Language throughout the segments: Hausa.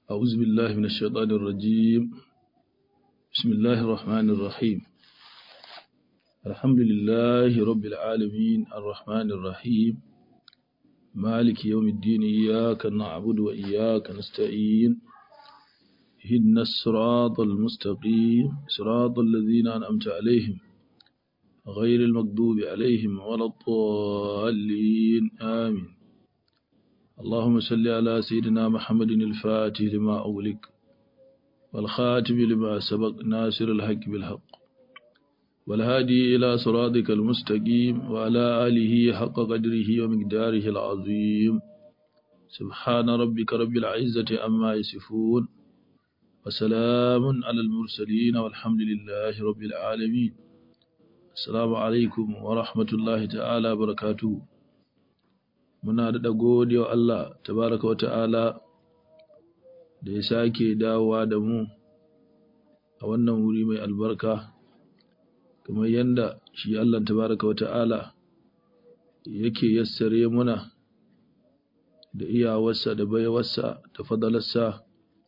أعوذ بالله من الشيطان الرجيم بسم الله الرحمن الرحيم الحمد لله رب العالمين الرحمن الرحيم مالك يوم الدين إياك نعبد وإياك نستعين اهدنا الصراط المستقيم صراط الذين أنعمت عليهم غير المغضوب عليهم ولا الضالين آمين اللهم صل على سيدنا محمد الفاتح لما أغلق والخاتم لما سبق ناصر الحق بالحق والهادي إلى صراطك المستقيم وعلى آله حق قدره ومقداره العظيم سبحان ربك رب العزة أما يصفون وسلام على المرسلين والحمد لله رب العالمين السلام عليكم ورحمة الله تعالى وبركاته muna daɗa gode wa Allah tabaraka wa ta'ala da ya sake dawowa da mu a wannan wuri mai albarka kamar yadda shi Allah tabaraka wa ta'ala yake yassare muna da iyawarsa da baiwarsa da fadalarsa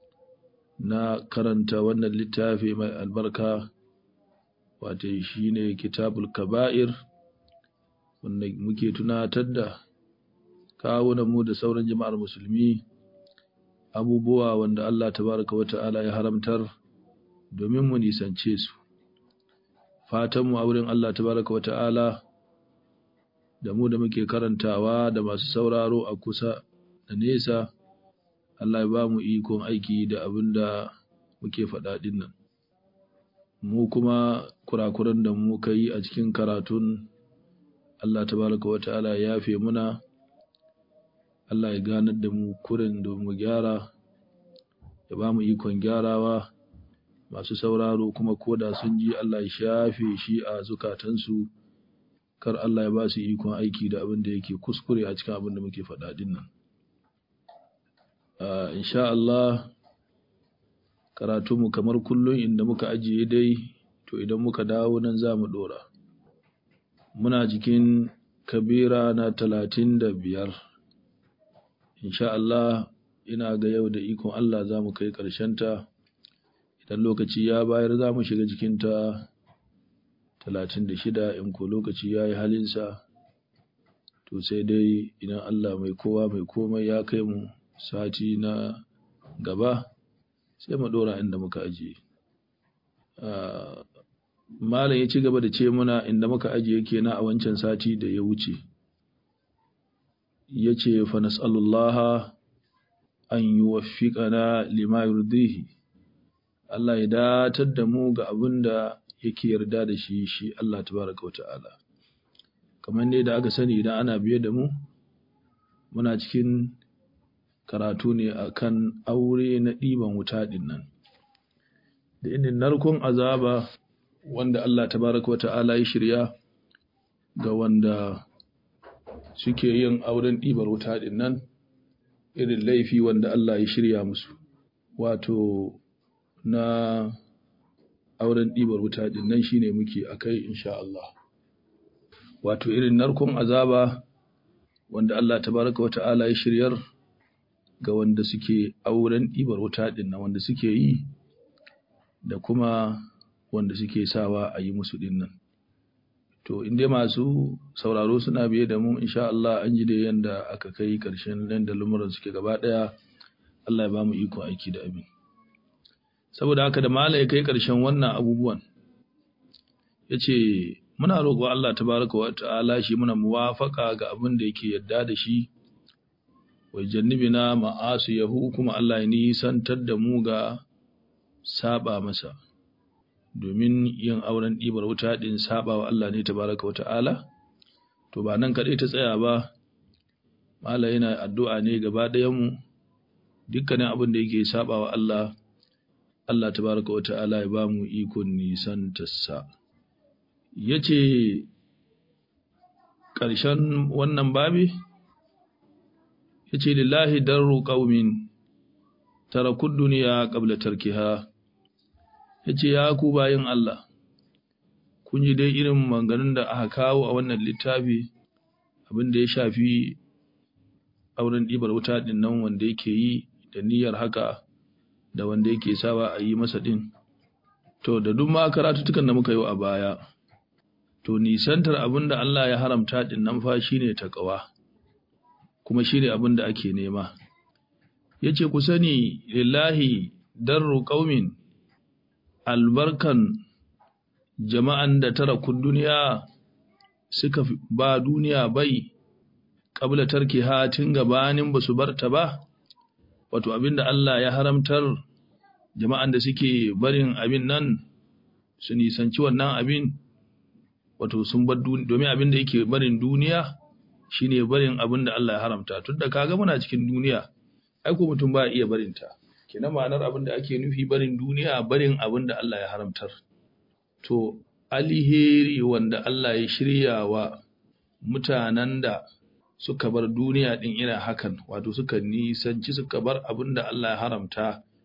na karanta wannan littafi mai albarka wata shi ne kitabul kaba'ir wanda muke tunatar da kawunan mu da sauran jama'ar musulmi abubuwa wanda Allah tabaraka wa ta'ala ya haramtar domin mu nisance su fatan mu a wurin Allah tabaraka wa ta'ala da mu da muke karantawa da masu sauraro a kusa da nesa Allah ya ba mu ikon aiki da abin da muke faɗa nan mu kuma kurakuran da muka yi a cikin karatun Allah tabaraka wa ta'ala ya yafe muna Allah ya ganar da mu kurin da mu gyara ya ba mu ikon gyarawa masu sauraro kuma koda sun ji Allah ya shafe shi a zukatansu kar Allah ya ba su ikon aiki da abin da yake kuskure a cikin abin da muke faɗa din nan insha Allah karatunmu kamar kullum inda muka ajiye dai to idan muka dawo nan za mu ɗora muna cikin kabira na talatin da biyar insha Allah ina ga yau da ikon Allah za mu kai ta idan lokaci ya bayar za mu shiga jikinta talatin da shida in ko lokaci ya yi halinsa to sai dai idan Allah mai kowa mai komai ya kai mu sati na gaba sai mu ɗora inda muka ajiye malam ya ci gaba da ce muna inda muka ajiye kenan a wancan sati da ya wuce ya ce fa nas'alullaha an yi wafiƙana lima yurdihi Allah ya datar da mu ga abin da yake yarda da shi shi Allah tabaraka wa ta'ala kamar ne da aka sani idan ana biye da mu muna cikin karatu ne akan aure na ɗiban wuta ɗin nan da inin narkon azaba wanda Allah tabaraka wa ta'ala ya shirya ga wanda suke yin auren ɗibar wuta ɗin nan irin laifi wanda Allah ya shirya musu wato na auren ɗibar wuta ɗin nan shine muke a kai insha Allah wato irin narkon azaba wanda Allah tabaraka wa ta'ala ya shiryar ga wanda suke auren ɗibar wuta ɗin nan wanda suke yi da kuma wanda suke sawa a yi musu ɗin nan to in dai masu sauraro suna biye da mu insha Allah an ji da yanda aka kai karshen yanda lumuran suke gaba daya Allah ya ba mu iko aiki da abin saboda haka da malai kai karshen wannan abubuwan yace muna roƙo Allah tabaraka wa ta'ala shi muna muwafaka ga abin da yake yadda da shi wa jannibina ma'asu yahu kuma Allah ya nisantar da mu ga saba masa domin yin auren ɗibar wuta ɗin saba wa Allah ne tabaraka wa ta'ala to ba nan kaɗai ta tsaya ba mala yana addu'a ne gaba ɗayanmu dukkanin abin da yake saba wa Allah Allah tabaraka wa ta'ala ya ba mu ikon nisan tassa ya ce ƙarshen wannan babi ya ce lillahi darru ƙaumin tarakun duniya ƙabla tarkiha ya ce ya ku bayin Allah kun ji dai irin maganganun da aka kawo a wannan littafi abin da ya shafi auren ɗibar wuta ɗin nan wanda yake yi da niyyar haka da wanda yake sawa a yi masa din to da duk ma karatutukan da muka yi a baya to nisantar abin da Allah ya haramta din nan fa shine taqwa kuma shine abin da ake nema yace ku sani lillahi darru qaumin albarkan jama'an da tara kun duniya suka ba duniya bai qabla tarkiha tun gabanin basu barta ba wato abinda Allah ya haramtar jama'an da suke barin abin nan su nisanci wannan abin wato sun bar duniya domin abin da yake barin duniya shine barin abin da Allah ya haramta tunda kaga muna cikin duniya ai ko mutum ba iya barin ta kenan ma'anar abin da ake nufi barin duniya barin abin da Allah ya haramtar to alheri wanda Allah ya shirya wa mutanen da suka bar duniya din ina hakan wato suka nisanci suka bar abin da Allah ya haramta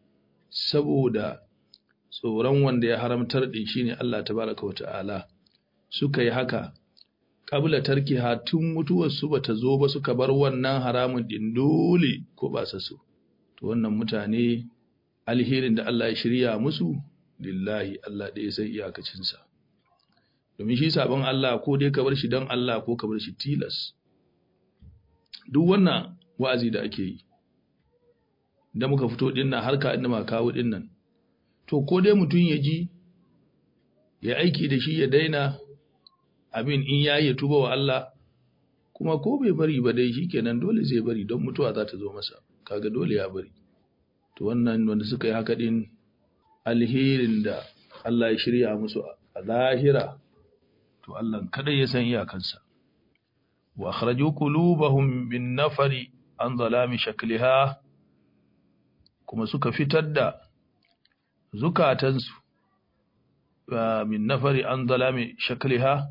saboda tsoron wanda ya haramtar din shine Allah tabaraka wata'ala suka yi haka kabla tarki tun mutuwar su bata zo ba suka bar wannan haramun din dole ko ba su so to wannan mutane alherin da Allah ya shirya musu lillahi Allah ɗaya sai iyakacinsa domin shi sabon Allah ko dai ka bar shi don Allah ko ka bar shi tilas duk wannan wa'azi da ake yi da muka fito dinnan harka inda ma kawo dinnan to ko dai mutum ya ji ya aiki da shi ya daina abin in ya yi tuba wa Allah kuma ko bai bari ba dai shikenan dole zai bari don mutuwa za ta zo masa kaga dole ya bari to wannan wanda suka yi haka din alherin da Allah ya shirya musu a lahira to Allah kada ya san iyakansa wa akhraju qulubahum bin nafari an zalami shakliha kuma suka fitar da zukatansu min nafari an zalami shakliha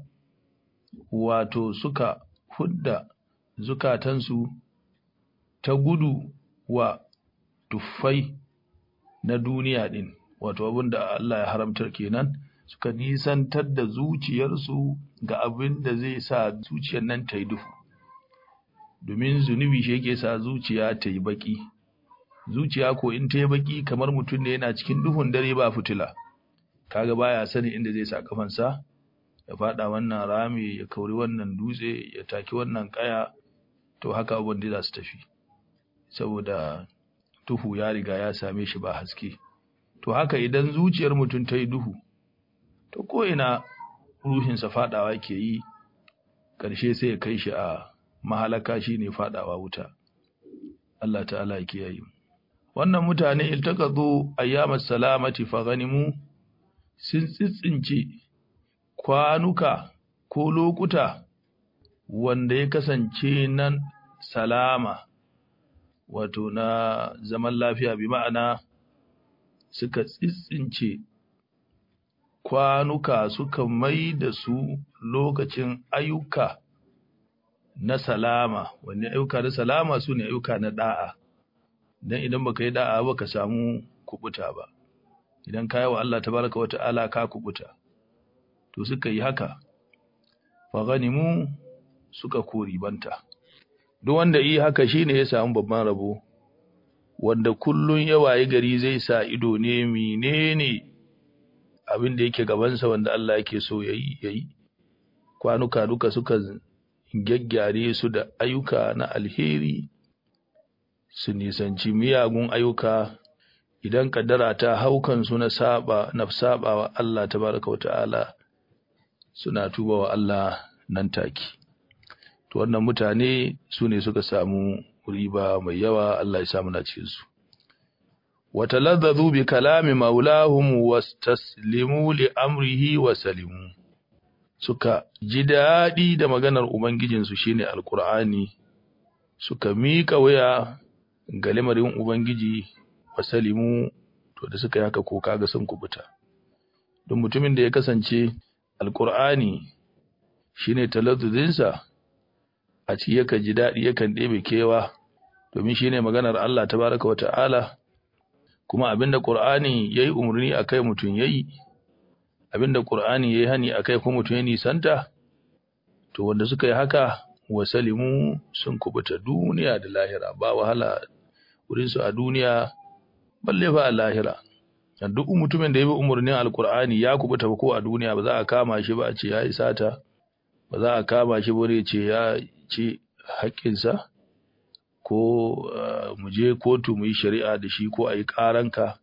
wato suka hudda zukatansu ta gudu wa tuffai na duniya din wato abin da Allah ya haramtar kenan suka nisantar da zuciyarsu ga abin da zai sa zuciyar nan ta yi duhu domin zunubi shi yake sa zuciya ta yi baki zuciya ko in ta yi baki kamar mutum ne yana cikin duhun dare ba fitila kaga baya sani inda zai sa kafansa ya fada wannan rami ya kauri wannan dutse ya taki wannan kaya to haka abin da za su tafi saboda duhu ya riga ya same shi ba haske to haka idan zuciyar mutum ta yi duhu to ko ina ruhinsa fadawa ke yi ƙarshe sai ya kai shi a mahalaka shine fadawa wuta Allah ta'ala ya kiyaye wannan mutane iltaqadu ayyamas salamati fa ganimu sun tsitsince kwanuka ko lokuta wanda ya kasance nan salama wato na zaman lafiya bi ma'ana suka tsitsince kwanuka suka mai da su lokacin ayyuka na salama wanne ayyuka na salama su ne ayyuka na da'a dan idan baka yi da'a ba ka samu kubuta ba idan ka yi wa Allah tabaraka wa ta'ala ka kubuta to suka yi haka fa ganimu suka kori banta duk wanda yi haka shine ya samu babban rabo wanda kullun ya waye gari zai sa ido ne menene abin da yake gabansa wanda Allah yake so yayi yayi kwanuka duka suka gyaggyare su da ayyuka na alheri su nisanci miyagun ayyuka idan kaddara ta haukan su na saba na saba wa Allah tabaraka wa ta'ala suna tuba wa Allah nan take to wannan mutane su ne suka samu riba mai yawa Allah ya samu na cikin su وتلذذوا بكلام مولاهم واستسلموا لأمره وسلموا suka ji daɗi da maganar Ubangijinsu shine Alƙur'ani, suka miƙa waya ga lamarin Ubangiji wasalimu to da suka yi haka ko kaga sun kubuta. Don mutumin da ya kasance Alƙur'ani shine talazzuzinsa a ci yakan ji daɗi yakan ɗebe kewa domin shine maganar Allah tabaraka wa ta'ala kuma abinda Qur'ani yayi umarni akai mutun yayi abinda Qur'ani yayi hani akai kuma mutun ya nisanta to wanda suka yi haka wasalimu sun kubuta duniya da lahira ba wahala wurin su a duniya balle fa a lahira duk mutumin da ya bi umarnin alkur'ani ya kubuta ko a duniya ba za a kama shi ba a ce ya yi sata ba za a kama shi ba ce ya ci haƙƙinsa ko mu je kotu mu yi shari'a da shi ko a yi ƙaranka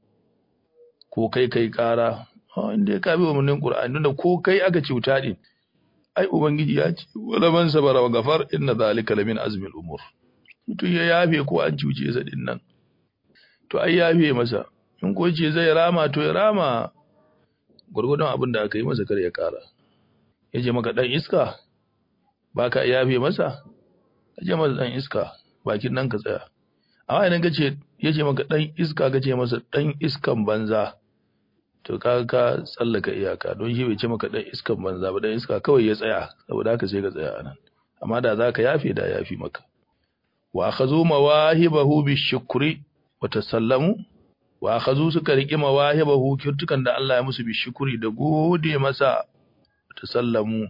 ko kai kai ƙara inda ya kabi umarnin ƙur'ani da ko kai aka cuta ɗin ai ubangiji ya ce wala man sabara wa gafar inna zalika lamin azmil umur mutum ya yafe ko an cuce sa din nan to ai yafe masa in ko ce zai rama to ya rama gurgudun abin da aka yi masa kar ya kara ya ce maka dan iska ba ka yafe masa ka ce masa dan iska bakin nan ka tsaya amma idan ka ce ya ce maka dan iska ka ce masa dan iskan banza to ka ka tsallaka iyaka don shi bai ce maka dan iskan banza ba dan iska kawai ya tsaya saboda haka sai ka tsaya anan amma da za ka yafe da yafi maka wa akhazu mawahibahu bishukri wa tasallamu wa akhazu suka riki mawahibahu kirtukan da Allah ya musu bishukri da gode masa tasallamu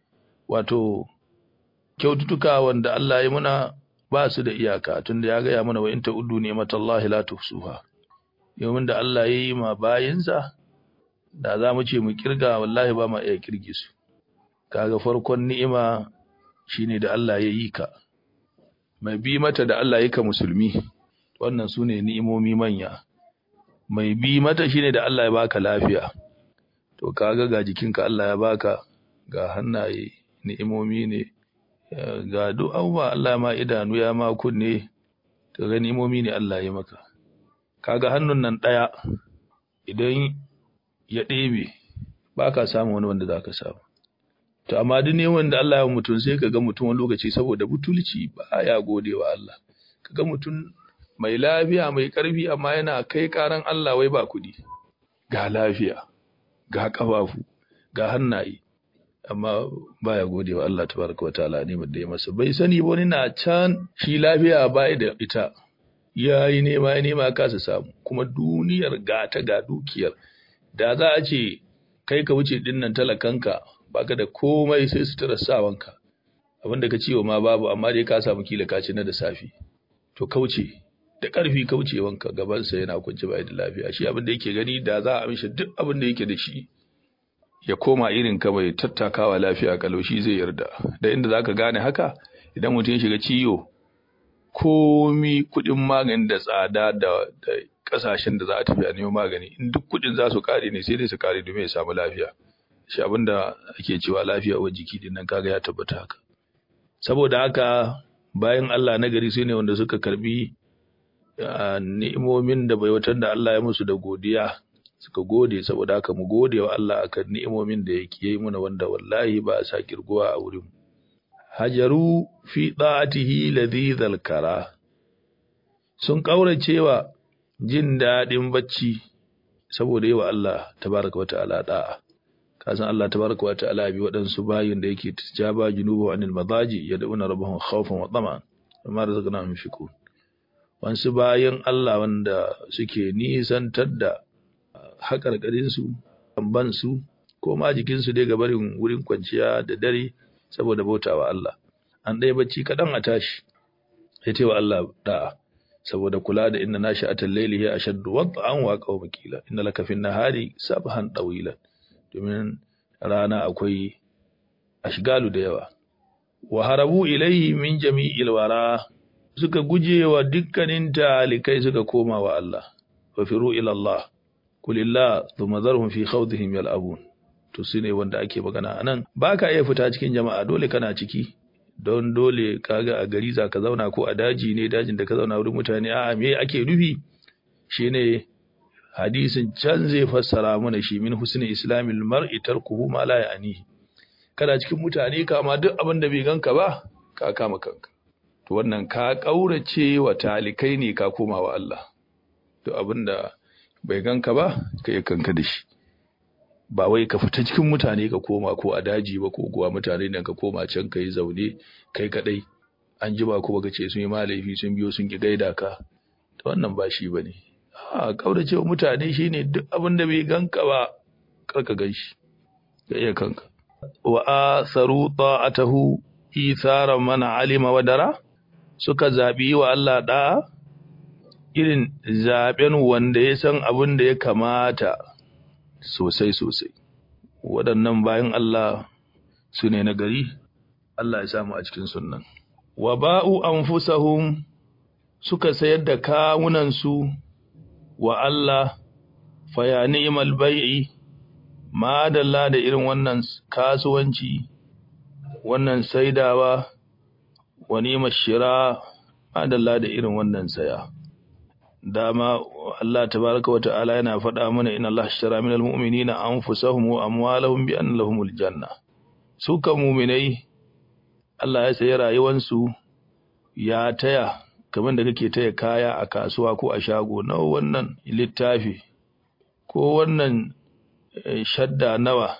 wato kyaututtuka wanda Allah ya muna ba su da iyaka tunda ya gaya mana wa in ta'uddu ni'matallahi la tuhsuha yayin da Allah ya yi ma bayinsa da za mu ce mu kirga wallahi ba ma iya kirge su kaga farkon ni'ima shine da Allah ya yi ka mai bi mata da Allah ya ka musulmi wannan su ne ni'imomi manya mai bi mata shine da Allah ya baka lafiya to kaga ga jikinka Allah ya baka ga hannaye ni'imomi ne ga duk abubuwa Allah ma idanu ya ma kunne to ga ni'imomi ne Allah ya maka kaga hannun nan ɗaya idan ya ɗebe ba ka samu wani wanda za ka samu to amma duk ne wanda Allah ya mutum sai ka ga mutum wani lokaci saboda butulci ba ya gode wa Allah ka ga mutum mai lafiya mai ƙarfi amma yana kai ƙaran Allah wai ba kuɗi ga lafiya ga ƙafafu ga hannaye amma baya gode wa Allah tabaraka wataala ne da ya masa bai sani ba wani na can shi lafiya bai da ita ya yi nema ya nema kasa samu kuma duniyar gata ga dukiyar da za a ce kai ka wuce dinnan talakanka baka da komai sai sutura sawanka abinda ka ciwo ma babu amma dai ka samu kila ka ci na da safi to kauce da ƙarfi kaucewanka gabansa yana kunci bai da lafiya shi abin da yake gani da za a mishi duk abin da yake da shi ya koma irin ka bai tattakawa lafiya kalau shi zai yarda da inda zaka gane haka idan mutum ya shiga ciwo komi kuɗin magani da tsada da ƙasashen da za a tafi a neman magani in duk kuɗin za su ƙare ne sai dai su ƙare domin ya samu lafiya shi abinda ake cewa lafiya wa jiki din nan kaga ya tabbata haka saboda haka bayan Allah na gari sai ne wanda suka karbi ni'imomin da baiwatar da Allah ya musu da godiya suka gode saboda haka mu gode wa Allah akan ni'imomin da yake yi muna wanda wallahi ba a sa kirguwa a wurin hajaru fi ɗa'atihi ladhidhal kara sun ƙauracewa jin daɗin bacci saboda yi wa Allah tabaraka wa ta'ala da'a kasan Allah tabaraka wa ta'ala bi waɗansu bayin da yake tijaba junubu anil madaji yad'una rabbahum khawfan wa tama'an amma razaqnahum yunfiqun wasu bayan Allah wanda suke nisantar da haƙarƙarin su ban su ko ma jikin su dai gabarin wurin kwanciya da dare saboda bautawa Allah an ɗaya bacci kaɗan a tashi ya ce wa Allah da'a saboda kula da inna nashi atal layli ya ashaddu wad'an wa qawma qila inna laka fin nahari sabhan tawilan domin rana akwai ashgalu da yawa wa harabu ilayhi min jami'il wara suka guje wa dukkanin talikai suka koma wa Allah wa firu ila Allah kulillah thumma zarhum fi khawdihim yal'abun to su ne wanda ake magana a nan ba ka iya fita cikin jama'a dole kana ciki don dole kaga a gari za ka zauna ko a daji ne dajin da ka zauna wurin mutane a me ake nufi shine hadisin can zai fassara mana shi min husni islamil mar'i tarkuhu ma la ya'nihi kana cikin mutane kama duk abin da bai ganka ba ka kama kanka to wannan ka kaurace wa talikai ne ka koma wa Allah to abin da bai ganka ba kai kanka da shi ba wai ka fita cikin mutane ka koma ko a daji ba ko kuwa mutane nan ka koma can ka yi zaune kai kadai an ji ba ko baka ce sun yi malaifi sun biyo sun ki gaida ka to wannan ba shi bane a kaurace wa mutane shine duk abin da bai ganka ba karka ganshi ka iya kanka wa asaru ta'atahu itharan man alima wa dara suka zabi wa Allah da irin zaben wanda ya san abin da ya kamata sosai sosai waɗannan bayan Allah su ne na gari Allah ya samu a cikin sunnan wa ba'u anfusahum suka sayar da kawunansu wa Allah faya ni'mal bai'i madalla da irin wannan kasuwanci wannan saidawa wa ni'mal shira madalla da irin wannan saya dama Allah tabaraka wa ta'ala yana faɗa mana inna Allah ashtara minal mu'minina anfusahum wa amwalahum bi anna lahumul janna su kan mu'minai Allah ya sayi rayuwansu ya taya kamar da kake taya kaya a kasuwa ko a shago nawa wannan littafi ko wannan shadda nawa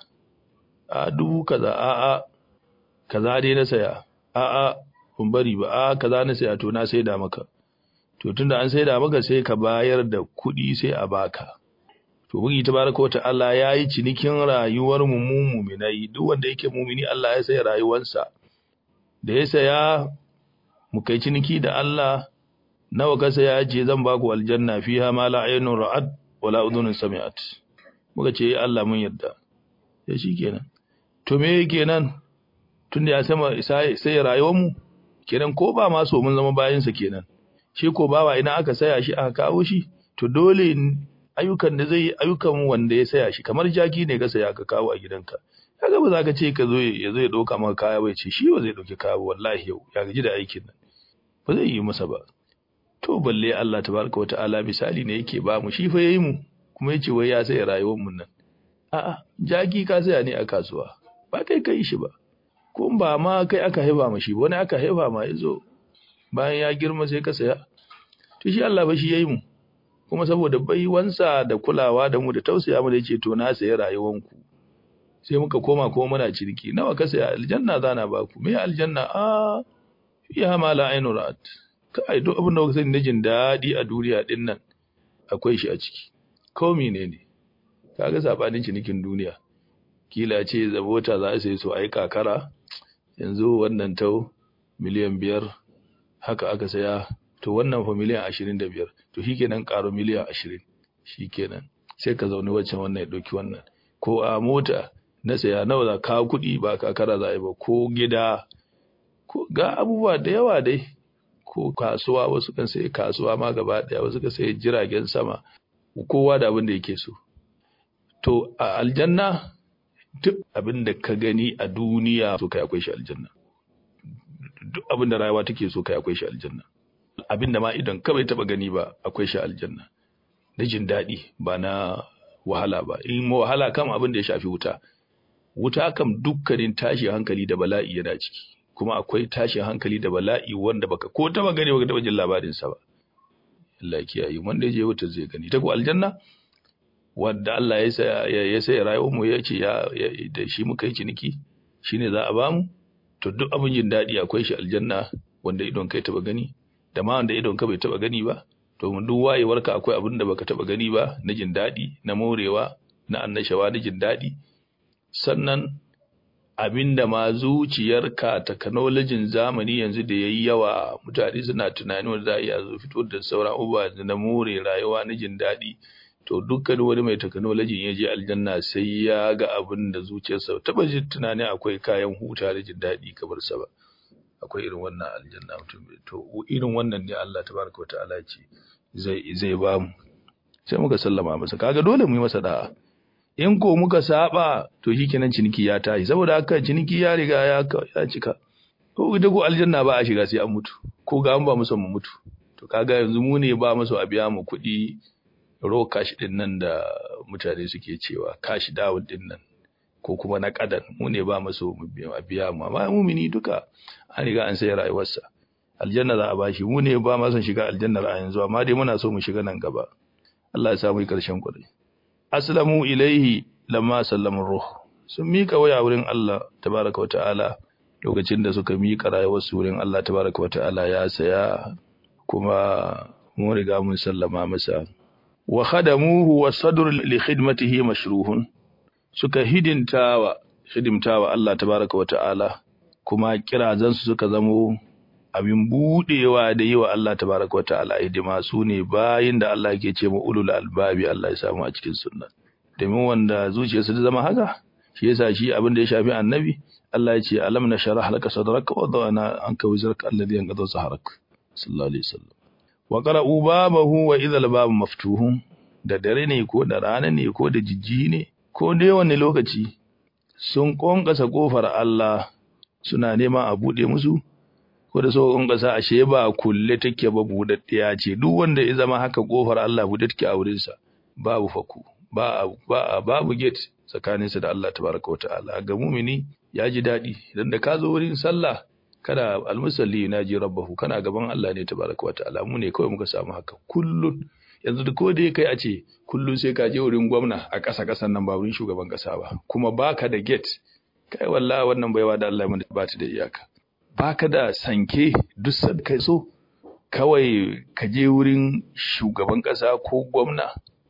a dubu kaza a a kaza dai na saya a a kun bari ba a kaza na saya to na saida maka to tunda an saida maka sai ka bayar da kuɗi sai a baka to bugi tabaraka wa ta'ala yayi cinikin rayuwar mu mu mu'minai duk wanda yake mu'mini Allah ya sai rayuwarsa da ya saya mu kai ciniki da Allah nawa ka saya ce zan baku aljanna fiha ma la aynun ra'at wala udhunun sami'at muka ce Allah mun yarda sai shikenan to me kenan tunda ya sama sai rayuwar mu kenan ko ba ma so mun zama bayin sa kenan shi ko bawa ina aka saya shi aka kawo shi to dole ayyukan da zai yi ayyukan wanda ya saya shi kamar jaki ne ka saya ka kawo a gidanka kaga ba za ka ce ka zo ya zo ya dauka maka kaya bai ce shi ba zai dauki kaya ba wallahi yau ya gaji da aikin nan ba zai yi masa ba to balle Allah tabaraka wa ta'ala misali ne yake ba mu shi fa yayi mu kuma yace wai ya sai rayuwar mu nan a'a jaki ka saya ne a kasuwa ba kai kai shi ba ko ba ma kai aka haifa ma shi wani aka haifa ma yazo bayan ya girma sai ka saya to shi Allah ba shi yayi mu kuma saboda baiwansa da kulawa da mu da tausaya mu da yace to na sayi rayuwanku sai muka koma kuma muna ciniki nawa ka saya aljanna zana ba ku me aljanna a fiha ma la ainu ra'at kai duk abin da kuka sani na jin daɗi a duniya din nan akwai shi a ciki ko menene kaga sabanin cinikin duniya kila ce zabota za su yi so ai kakara yanzu wannan tau miliyan biyar haka aka saya to wannan fa miliyan ashirin da biyar to shikenan karo miliyan ashirin shikenan sai ka zaune waccan wannan ya ɗauki wannan ko a mota na saya nawa za ka kuɗi ba kakara za a yi ba ko gida ko ga abubuwa da yawa dai ko kasuwa wasu kan sai kasuwa ma gaba ɗaya wasu kan sai jiragen sama kowa da abin da yake so to a aljanna duk abin da ka gani a duniya so kai akwai shi aljanna duk abin da rayuwa take so kai akwai shi aljanna abin da ma idan ka bai taba gani ba akwai shi aljanna na jin daɗi ba na wahala ba in wahala kam abin da ya shafi wuta wuta kam dukkanin tashin hankali da bala'i yana ciki kuma akwai tashin hankali da bala'i wanda baka ko taba gani baka taba jin labarin sa ba Allah ya kiyaye wanda je wuta zai gani ta ko aljanna wanda Allah ya sa ya sai rayuwar mu ya ce ya da shi muka yi ciniki shine za a ba mu to duk abin jin daɗi akwai shi aljanna wanda idon kai taba gani da ma wanda idon ka bai taba gani ba to mun duk wayewarka akwai abin da baka taba gani ba na jin daɗi na morewa na annashawa na jin daɗi sannan abinda ma zuciyarka technologyin zamani yanzu da yayi yawa mutane suna tunani wanda za a iya zo fito da sauran abubuwa na more rayuwa na jin daɗi to dukkan wani mai technology ya je aljanna sai ya ga abin da zuciyarsa taba jin tunani akwai kayan huta da jin daɗi kamar sa ba akwai irin wannan aljanna mutum to irin wannan ne Allah tabaraka wa ta'ala ce zai zai ba mu sai muka sallama masa kaga dole mu yi masa da'a in ko muka saba to shikenan ciniki ya tashi saboda haka ciniki ya riga ya ya cika ko ita ko aljanna ba a shiga sai an mutu ko ga an ba mu mu mutu to kaga yanzu mu ne ba mu a biya mu kuɗi ro cash din nan da mutane suke cewa cash down din nan ko kuma na kadan mu ne ba mu mu biya mu amma mumini duka an riga an sai rayuwarsa aljanna za a bashi mu ne ba ma son shiga aljannar a yanzu amma dai muna so mu shiga nan gaba Allah ya samu karshen kuɗi aslamu ilaihi lamma sallama ruh sun mika waya wurin Allah tabaraka wa ta'ala lokacin da suka mika rayuwarsu wurin Allah tabaraka wa ta'ala ya saya kuma mun riga mun sallama masa wa khadamuhu wa sadr li khidmatihi mashruhun suka hidintawa hidimtawa Allah tabaraka wa ta'ala kuma kirazansu suka zamo abin budewa da yi wa Allah tabaraka wata'ala hidima su ne bayin da Allah ke ce ma ulul albabi Allah ya samu a cikin sunna domin wanda zuciyarsa ta zama haka shi yasa shi abin da ya shafi annabi Allah ya ce alam na sharah laka sadraka wa dana anka wizraka alladhi yanqadha saharak sallallahu alaihi wasallam wa qara'u babahu wa idhal babu maftuhun da dare ne ko da rana ne ko da jijji ne ko dai wani lokaci sun konkasa kofar Allah suna nema a bude musu ko da so konkasa ashe ba kulle take ba budaddiya ce duk wanda ya zama haka kofar Allah bude take a wurin sa babu faku ba ba babu gate tsakaninsa da Allah tabaraka wa ta'ala ga mumini ya ji daɗi idan da ka zo wurin sallah kada almusalli na ji rabbahu kana gaban Allah ne tabaraka wa ta'ala mu ne kawai muka samu haka kullun yanzu da ko da kai a ce kullun sai ka je wurin gwamna a ƙasa ƙasan nan ba wurin shugaban ƙasa ba kuma baka da gate kai wallahi wannan baiwa da Allah ya ba ta da iyaka baka da sanke duk sad kai so kawai ka je wurin shugaban ƙasa ko gwamna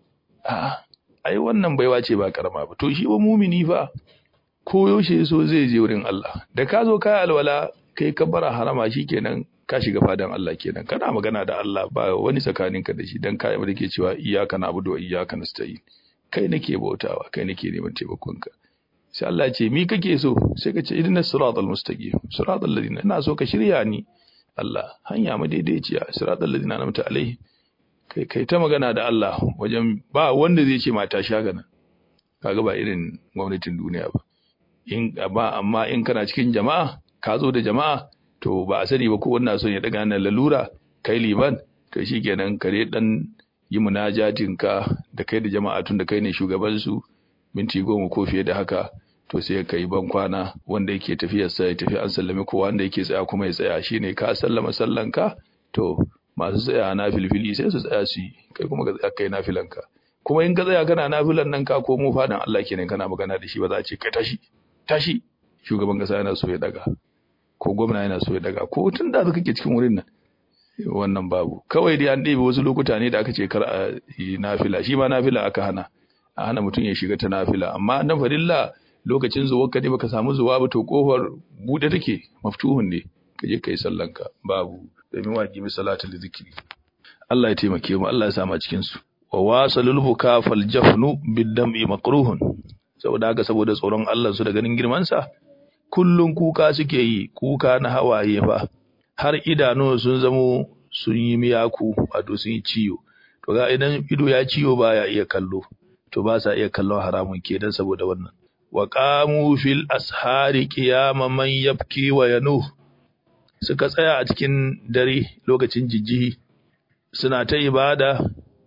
a'a ai wannan baiwa ce ba karama ba to shi ba mumini fa ko yaushe so zai je wurin Allah da ka zo kai alwala kai ka bara harama shikenan ka shiga fadan Allah kenan kana magana da Allah ba wani tsakaninka da shi dan kai da ke cewa iyyaka na'budu wa iyyaka nasta'in kai nake bautawa kai nake neman taimakonka sai Allah ce mi kake so sai ka ce idinas siratal mustaqim siratal ladina ina so ka shirya ni Allah hanya madaidaiciya siratal ladina an'amta alaihi kai kai ta magana da Allah wajen ba wanda zai ce mata shagana kaga ba irin gwamnatin duniya ba in ba amma in kana cikin jama'a ka zo da jama'a to ba a sani ba ko wannan son ya daga nan lalura kai liman to shikenan kare dan yi munajatin ka da kai da jama'a tun da kai ne shugaban su minti goma ko fiye da haka to sai ka yi ban kwana wanda yake tafiyar sa ya tafi an sallame ko wanda yake tsaya kuma ya tsaya shine ka sallama sallanka to masu tsaya na filfili sai su tsaya su yi kai kuma ka tsaya kai nafilanka kuma in ka tsaya kana nafilan nan ka komo fadan Allah kenan kana magana da shi ba za a ce kai tashi tashi shugaban kasa yana so ya daga ko gwamna yana so ya daga ko tun da kake cikin wurin nan wannan babu kawai dai an ɗebe wasu lokuta ne da aka ce kar a yi nafila shi ma nafila aka hana a hana mutum ya shiga ta nafila amma na farilla lokacin zuwa ka ne baka samu zuwa ba to kofar bude take maftuhun ne ka je kai sallanka babu domin wajibi salatul zikri Allah ya taimake mu Allah ya sa mu cikin su wa wasalul buka fal jafnu bid-dam'i makruhun saboda haka saboda tsoron Allah su da ganin girman sa kullun kuka suke yi kuka na hawaye fa har idanu sun zamo sun yi miyaku wato sun yi ciwo to ga idan ido ya ciwo baya iya kallo to ba sa iya kallon haramun kenan saboda wannan wa qamu fil ashari qiyama man yabki wa yanuh suka tsaya a cikin dare lokacin jijjihi suna ta ibada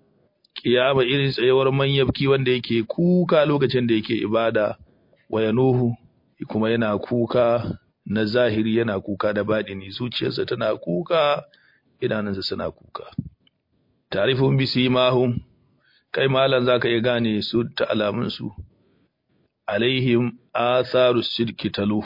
kiyama irin tsayawar manyabki wanda yake kuka lokacin da yake ibada wa yanuhu kuma yana kuka na zahiri yana kuka da baɗini zuciyarsa tana kuka idanunsa suna kuka tarifun bisimahum kai malam zaka iya gane su ta alamun su alaihim atharu sidki talu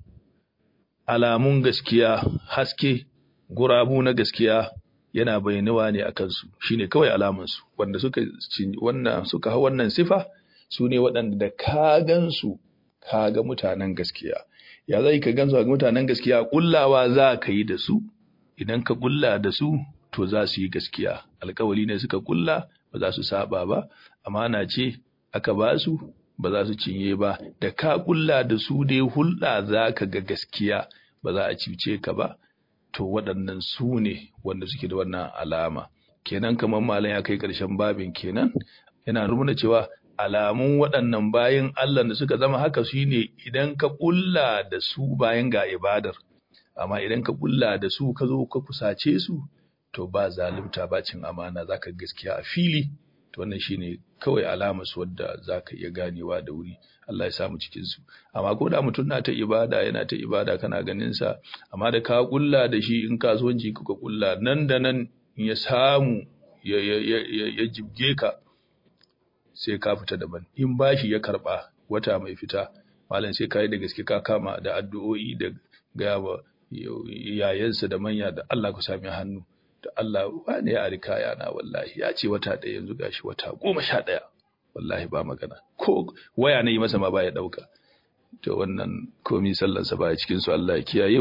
alamun gaskiya haske gurabu na gaskiya yana bayyanuwa ne akan su shine kawai alaman su wanda suka wannan suka hau wannan sifa su ne waɗanda da ka gansu ka ga mutanen gaskiya ya zai ka gansu ga mutanen gaskiya kullawa za ka yi da su idan ka kulla da su to za su yi gaskiya alkawali ne suka kulla ba za su saba ba amana ce aka ba su ba za su cinye ba da ka kulla da su dai hulɗa za ka ga gaskiya ba za a cuce ka ba to waɗannan su ne wanda suke da wannan alama kenan kamar malam ya kai ƙarshen babin kenan yana nuna cewa alamun waɗannan bayan Allah da suka zama haka su ne idan ka kulla da su bayan ga ibadar amma idan ka kulla da su ka zo ka kusace su to ba zalunta ba cin amana zaka gaskiya a fili to wannan shine kawai alamar su wadda zaka iya ganewa da wuri Allah ya samu cikin su amma ko da mutum na ta ibada yana ta ibada kana ganin sa amma da ka kulla da shi in kasuwanci kuka kulla nan da nan ya samu ya ya ya, ya jibge ka sai ka fita daban in bashi ya karba wata mai fita malam sai kai da gaske ka kama da addu'o'i da gaya wa yayansa da manya da Allah ku sami hannu da Allah wane ya rika yana wallahi ya ce wata ɗaya yanzu gashi wata goma sha ɗaya wallahi ba magana ko waya na yi masa ma baya ɗauka to wannan komi sallansa baya cikin su Allah ya kiyaye mu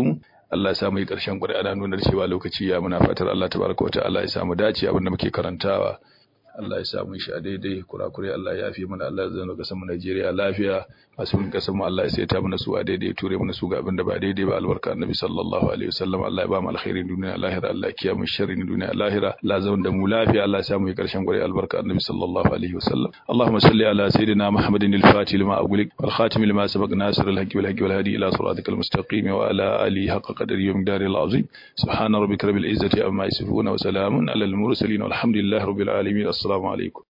Allah ya sa mu yi ƙarshen ƙuri ana nuna cewa lokaci ya muna fatar Allah tabaraka wa ta'ala ya sa mu dace abin da muke karantawa Allah ya sa mu shi a daidai kurakure Allah ya yafi mana Allah ya zama kasan mu Najeriya lafiya masu mun kasan mu Allah ya saita mana su a daidai ture mana su ga abin da ba daidai ba albarka annabi sallallahu alaihi wasallam Allah ya ba mu alkhairin duniya lahira Allah ya kiyaye mu sharrin duniya lahira Allah ya zama da mu lafiya Allah ya sa mu yi karshen gwari albarka annabi sallallahu alaihi wasallam Allahumma salli ala sayyidina Muhammadin al-fatih lima aghliq wal khatim lima sabaq nasir al-haqqi wal haqqi wal hadi ila siratikal mustaqim wa ala alihi haqqa qadri wa miqdari al-azim subhana rabbika rabbil izzati amma yasifun wa salamun ala al-mursalin walhamdulillahi rabbil alamin assalamu alaikum